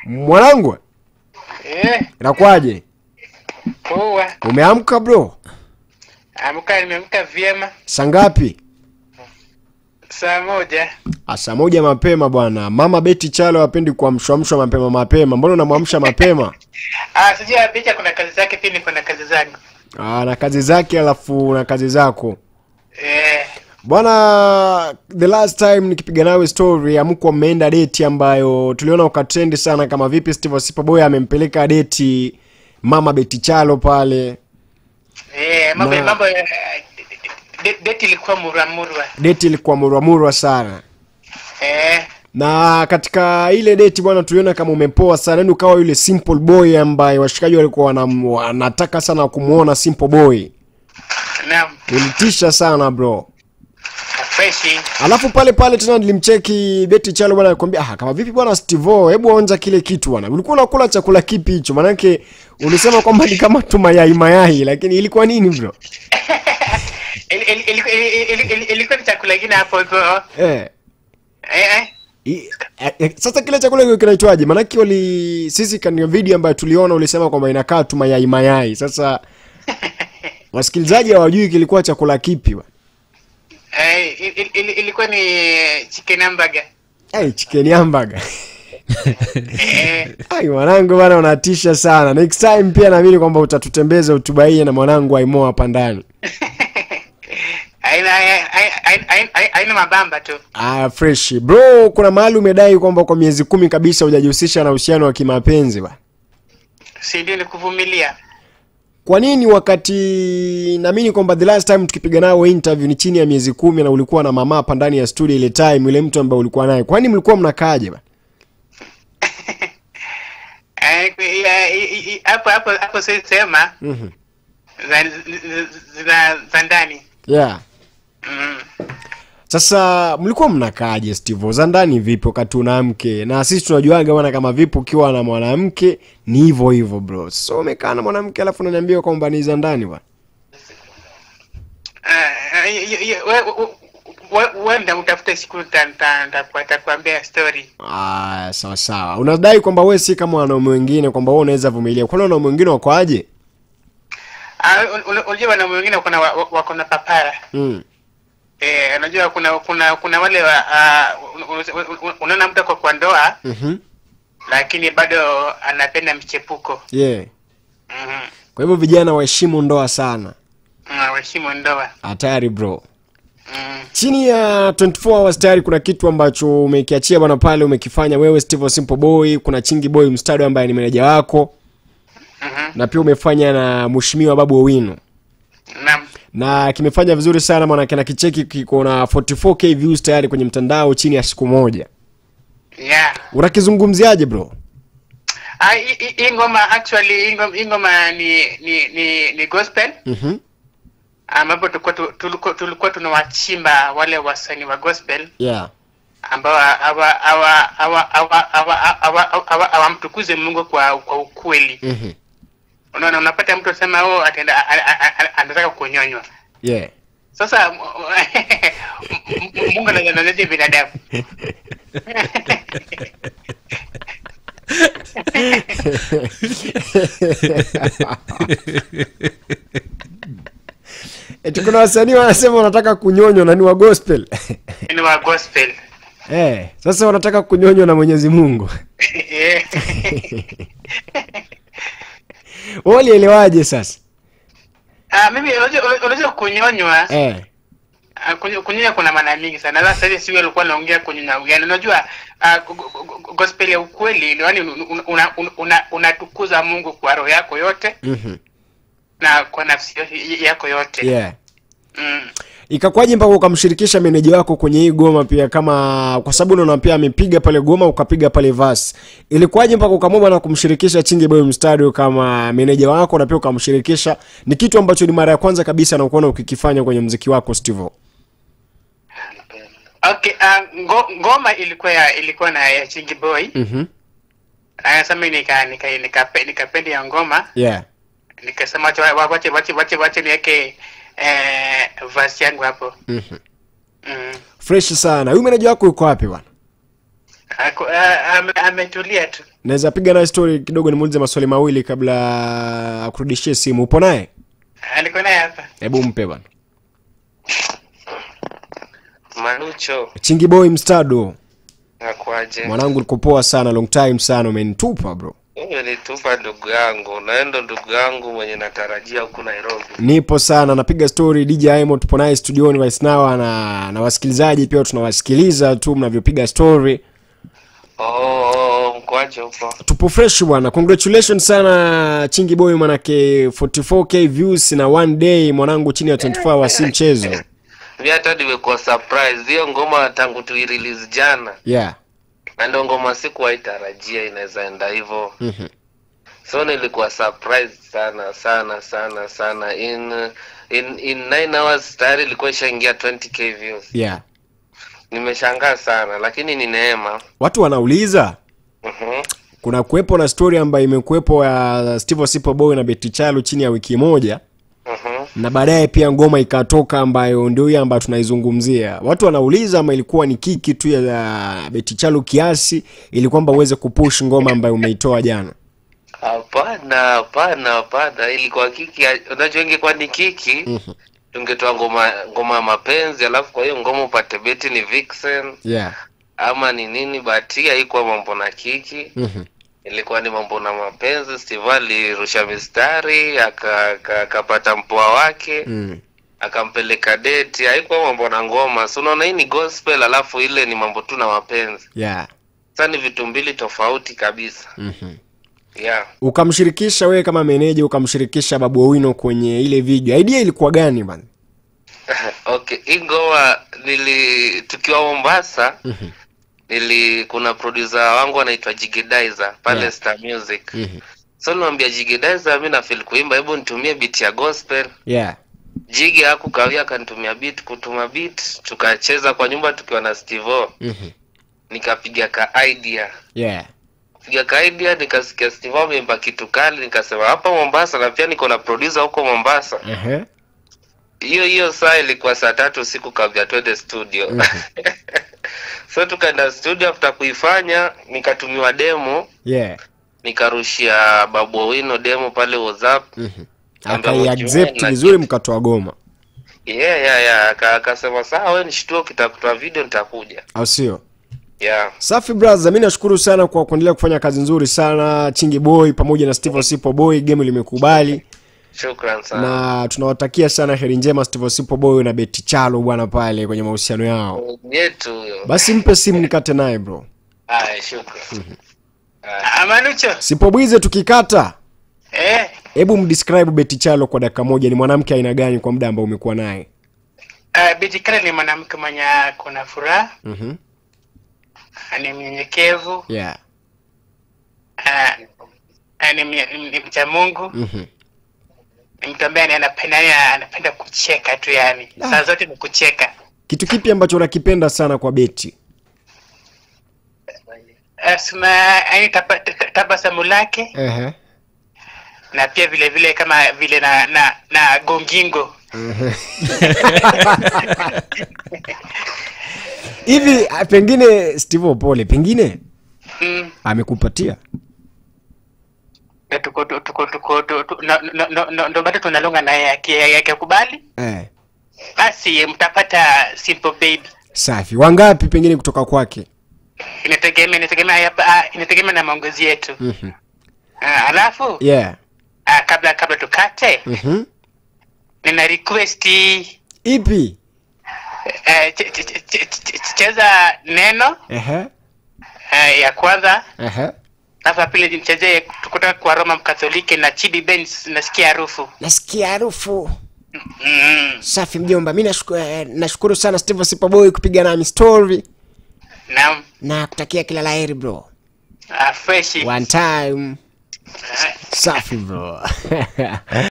Mwanangu, Eh, inakuwaje? poa. Umeamka bro? Amka, nimeamka vyema. Saa ngapi? Saa moja. Ah, Saa moja mapema bwana. Mama Beti Chalo hapendi kuamshwamshwa mapema mapema. Mbona unamwamsha mapema? Ah, sijui picha kuna kazi zake pia niko na kazi zangu. Ah, na kazi zake alafu na kazi zako. Eh, Bwana, the last time nikipiga nawe story amkuwa mmeenda deti ambayo tuliona ukatrendi sana, kama vipi Steve Sipaboy amempeleka deti mama Beti Chalo pale. eh, mambo Ma- mambo eh, de- date ilikuwa muramurwa. Deti ilikuwa murwamurwa sana, Eh, na katika ile deti bwana, tuliona kama umepoa sana, yani ukawa yule simple boy ambaye washikaji walikuwa wanam- wanataka sana kumuona simple boy. naam. Ulitisha sana bro. Fresh. Alafu pale pale tena nilimcheki Beti Chalo bwana akwambia ah, kama vipi bwana Steve, hebu onja kile kitu bwana. Ulikuwa unakula chakula kipi hicho? Manake ulisema kwamba ni kama tu mayai mayai, lakini ilikuwa nini bro? Il- il- il- il- il- il- Ilikuwa ni chakula kingine hapo hivyo. Eh. Eh, eh. I, eh, eh, sasa kile chakula kile kinaitwaje? Manake wali sisi kani video ambayo tuliona ulisema kwamba inakaa tu mayai mayai. Sasa wasikilizaji hawajui kilikuwa chakula kipi bwana. Eh, il- il- il- ilikuwa ni chicken hamburger. Hey, chicken hamburger. Eh, Ai mwanangu bana unatisha sana. Next time pia naamini kwamba utatutembeza utubaie na mwanangu Aimo hapa ndani. haina haina- haina- haina- haina mabamba tu. Ah, fresh. Bro, kuna mahali umedai kwamba kwa miezi kumi kabisa hujajihusisha na uhusiano wa kimapenzi ba. Si ndio ni kuvumilia. Kwa nini wakati naamini kwamba the last time tukipiga nao interview ni chini ya miezi kumi na ulikuwa na mama hapa ndani ya studio ile time ile mtu ambaye ulikuwa naye. Kwani mlikuwa mnakaaje ba? Eh, ya- i- i- i- hapo hapo hapo siwezi sema Mhm. za za za ndani. Yeah. Mm. Sasa mlikuwa mnakaaje Steve? Za ndani vipi wakati una mke? Na sisi tunajuaga bwana kama vipi ukiwa na mwanamke ni hivyo hivyo bro. So umekaa na mwanamke alafu unaniambia kwamba ni za ndani bwana. Ah, y- y- y- we- we- we- Wenda utafute siku nita- nita- nita- nitakuambia story. Ah, sawa sawa. Unadai kwamba wewe si kama wanaume wengine kwamba wewe unaweza vumilia. Kwani wanaume wengine wako aje? Ah, un- un- Unajua wanaume wengine wako na wa- wa- wako na papara. Mm. Eh, unajua kuna kuna kuna wale wa ah, un- un- un- unaona mtu ako kwa ndoa Mhm. lakini bado anapenda mchepuko. Yeah. Mhm. Kwa hivyo vijana waheshimu ndoa sana. Mm, Waheshimu ndoa. Hatari bro. Mm. Chini ya 24 hours tayari kuna kitu ambacho umekiachia bwana pale umekifanya wewe Steve Simple Boy, kuna Chingi Boy Mstado ambaye ni meneja wako Mhm. na pia umefanya na Mheshimiwa Babu Owino. Naam. Na kimefanya vizuri sana maana kina kicheki kiko na 44k views tayari kwenye mtandao chini ya siku moja. Yeah. Unakizungumziaje bro? Ah, hii- hii hii ngoma actually hii ngoma, hii ngoma ni ni ni, ni gospel Mhm. ambapo tulikuwa tu- tulikuwa tulikuwa tunawachimba wale wasanii wa gospel Yeah. ambao hawa hawa hawa hawa hawa hawa- hawa- hawamtukuze Mungu kwa kwa ukweli. Mhm. Unaona, unapata mtu anasema oh, ataenda a- a- a- a- anataka kunyonywa. Yeah. Sasa m- m- Mungu anazanaje binadamu? Eti kuna wasanii wanasema wanataka kunyonywa na ni wa gospel. Ni wa gospel. Eh, sasa wanataka kunyonywa na Mwenyezi Mungu. Eh. Wewe ulielewaje sasa? Ah, mimi unajua unajua kunyonywa Eh. Ah, kunyo- kunyonya kuna maana mingi sana. Sasa hivi siwe alikuwa anaongea kunyonya ugani. Unajua ah, go- go- go- gospel ya ukweli yaani unatukuza una, una, una, unatukuza Mungu kwa roho yako yote Mhm. na kwa nafsi yo- yako yote. Yeah. Mm. Ikakwaje mpaka ukamshirikisha meneja wako kwenye hii goma pia kama kwa sababu unaona pia amepiga pale goma ukapiga pale verse. Ilikuwaje mpaka ukamwomba na kumshirikisha Chingi Boy Mstadio kama meneja wako na pia ukamshirikisha? Ni kitu ambacho ni mara ya kwanza kabisa na kuona ukikifanya kwenye mziki wako Steve. Okay, ah, ngo, ngoma ilikuwa ya ilikuwa na ya Chingy Boy. Mhm. Anasema mimi nika nika nika nikapenda ya ngoma. Yeah. Nikasema wacha wacha wacha wacha wacha niweke eh verse yangu hapo. Mhm. Mm. Fresh sana. Huyu meneja wako yuko wapi bwana? Ako- ah, ame- Ametulia tu. naweza piga naye story kidogo nimuulize maswali mawili kabla akurudishie simu upo naye Ah, niko naye hapa hebu mpe bwana Manucho, chingi boy mstado nakwaje? mwanangu niko poa sana long time sana umenitupa bro Umenitupa ndugu yangu, naendo ndugu yangu mwenye natarajia huku Nairobi. nipo sana napiga story dj imo tupo naye studioni right now na na wasikilizaji pia tunawasikiliza tu mnavyopiga story Oh, oh, oh, mkwaje huko? tupo fresh bwana congratulations sana chingi boy manake 44k views na one day mwanangu chini ya 24 hours si mchezo Mi hata nimekuwa surprise hiyo ngoma tangu tuirelease jana, yeah na ndio ngoma sikuwahi tarajia inaweza enda hivyo, Mhm. so nilikuwa surprise sana sana sana sana. In in in 9 hours tayari ilikuwa ishaingia 20k views. yeah Nimeshangaa sana, lakini ni neema. watu wanauliza Mhm. kuna kuwepo na story ambayo imekuwepo ya steve Osipo boy na beti chalo chini ya wiki moja Mhm. na baadaye pia ngoma ikatoka ambayo ndio hiyo ambayo tunaizungumzia watu wanauliza ama ilikuwa ni kiki tu ya beti chalo kiasi ili kwamba uweze kupush ngoma ambayo umeitoa jana Hapana, hapana, hapana, ilikuwa kiki. Unajua ingekuwa ni kiki Mhm. tungetoa ngoma ngoma ya mapenzi, alafu kwa hiyo ngoma upate beti ni vixen yeah ama ni nini, but hii haikuwa mambo na kiki, Mhm. ilikuwa ni mambo na mapenzi. Steve alirusha mistari aka- aka- akapata mpoa wake Mm. akampeleka deti, haikuwa mambo na ngoma. So unaona, hii ni gospel, alafu ile ni mambo tu na mapenzi. yeah Sasa ni vitu mbili tofauti kabisa. Mhm. Yeah. ukamshirikisha wewe kama meneja ukamshirikisha babu owino kwenye ile video idea ilikuwa gani bana okay hii ngoma nili tukiwa mombasa Mhm. nili kuna producer wangu anaitwa jigedizer pale Yeah. star music Mhm. so nilimwambia jigedizer mi nafil kuimba hebu nitumie beat ya gospel yeah jigi hakukawia akanitumia beat kutuma beat tukacheza kwa nyumba tukiwa na stevo Mhm. nikapiga ka idea yeah piga ka idea nikasikia stevo ameimba kitu kali nikasema hapa mombasa na pia niko na producer huko mombasa Ehe. hiyo hiyo saa ilikuwa saa tatu usiku kabla twende studio so tukaenda studio after kuifanya nikatumiwa demo yeah nikarushia babu owino demo pale whatsapp Mhm. Ambayo akaiaccept ukiona vizuri kitu. mkatoa goma yeah, yeah, yeah. Aka- akasema sawa we nishtua ukitakutoa video nitakuja au sio yeah. safi braza mi nashukuru sana kwa kuendelea kufanya kazi nzuri sana chingi boy pamoja na steve osipo boy game limekubali shukran sana na tunawatakia sana heri njema steve osipo boy na beti chalo bwana pale kwenye mahusiano yao yetu huyo basi mpe simu nikate naye bro haya shukran Ah, Manucho sipobwize tukikata eh, hebu mdescribe beti chalo kwa dakika moja ni mwanamke aina gani kwa muda ambao umekuwa naye uh, Betty Kale ni mwanamke mwenye kuna furaha, Mhm. ni mnyenyekevu, yeah ah, ah, ni, mnye- ni, ni mcha Mungu, Mhm. ni mtu ambaye anapenda yani anapenda kucheka tu yani. Saa zote ni kucheka. kitu kipi ambacho unakipenda sana kwa beti Uh, sina yani taba- ta- tabasamu lake Ehe. na pia vile vile kama vile na na, na gongingo hivi ah, pengine steve pole pengine mm. amekupatia na tuko tuko tuko tuko tu- tu- na- na- na- na- ndo bado tunalonga naye aki- akikubali eh. basi mtapata simple baby safi wangapi pengine kutoka kwake inategemea inategemea hapa- ah, inategemea na maongezi yetu Mhm. Ah, alafu yeah ah, kabla kabla tukate Mhm. nina request ipi eh, ch- ch- ch- ch- ch- cheza neno Ehe. eh, ya kwanza Ehe. alafu ya pili nichezee kutoka kwa Roma Mkatoliki na Chidi Benz nasikia harufu nasikia harufu mm. safi mjomba mi nashukuru, eh, nashukuru sana steve sipaboy kupiga nami story na na kutakia kila laheri bro ah, fresh one time Ah. safi bro